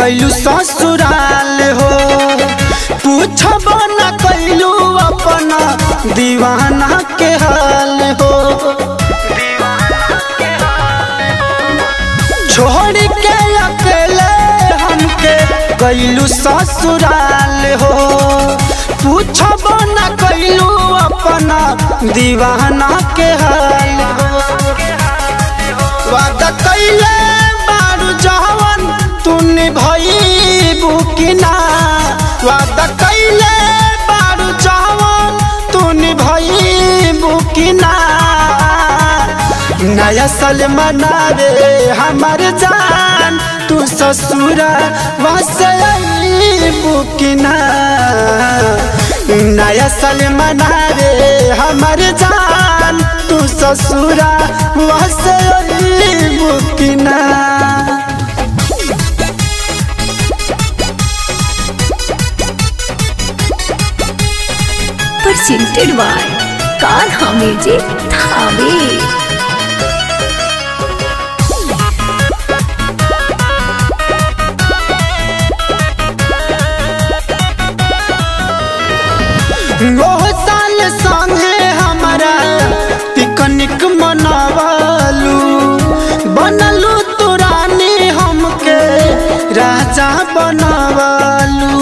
गैलू ससुराल हो पूछब न कैलू अपना दीवाना के हाल हो छोड़ के अकेले हमके गैलू ससुराल हो पूछब न कैलू अपना दीवाना के हाल हो वादा कैले बारू जवन तूने भईबू कि ना वादा कैले बारू जवन तूने भईबू कि ना नया साल मनावे हमार जान तू ससुर वसबू कि ना नया साल मनावे हमार जान तू ससुर वसबू कि ना presented by Kanha Music Thane. ओह साल संगे हमारा पिकनिक मनावलू बनलू तू रानी हमके राजा बनवलू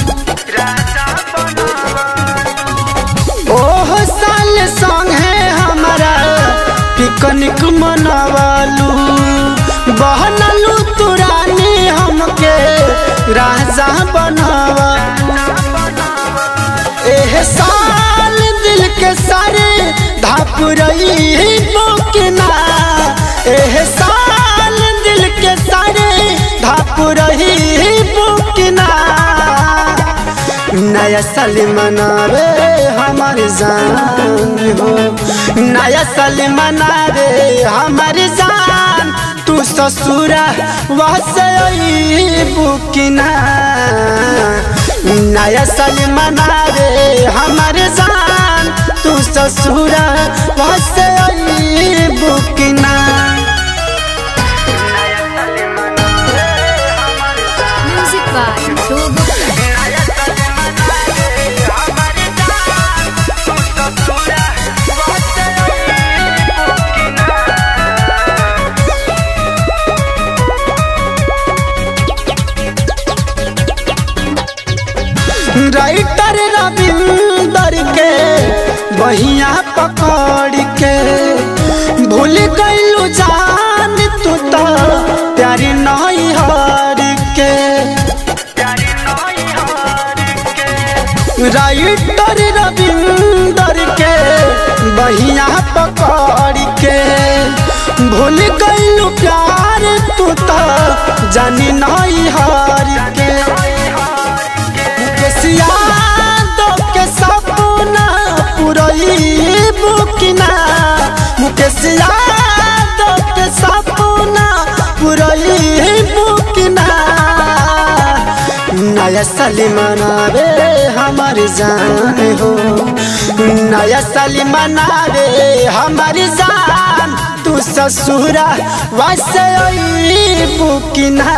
ओह साल संगे हमारा पिकनिक मनावलू बहनलू तू रानी हमके राजा बनवलू एह साल दिल के सारे धापुरई बोकना एह साल दिल के सारे धापुरई बोकना नया साल मनावे हमारे जान हो नया साल मनावे हमारे जान तू ससुरा वसई बुकना नया साल मनावे हमारे जान तू ससुरा वसई बुकना Music by Shobha. Writer Ravinder के बहिया पकड़ के भूल गईलू जान तू तो प्यारी नहीं हार के राइटर रविंदर के बहिया पकड़ के भूल गईलू प्यार तू तो जानी नहीं हार के मुकेशिया दो के सपना पुरई बुकना मुकेशिया दो के सपना पुरई बुकना नया साल मनावे हमारी जान हो नया साल मनावे हमारी जान तू ससुरा वैसे बुकना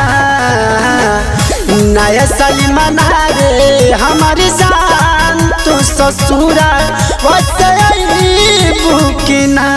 नया साल मनावे हमारी जान तू ससुरा वैसे बुकना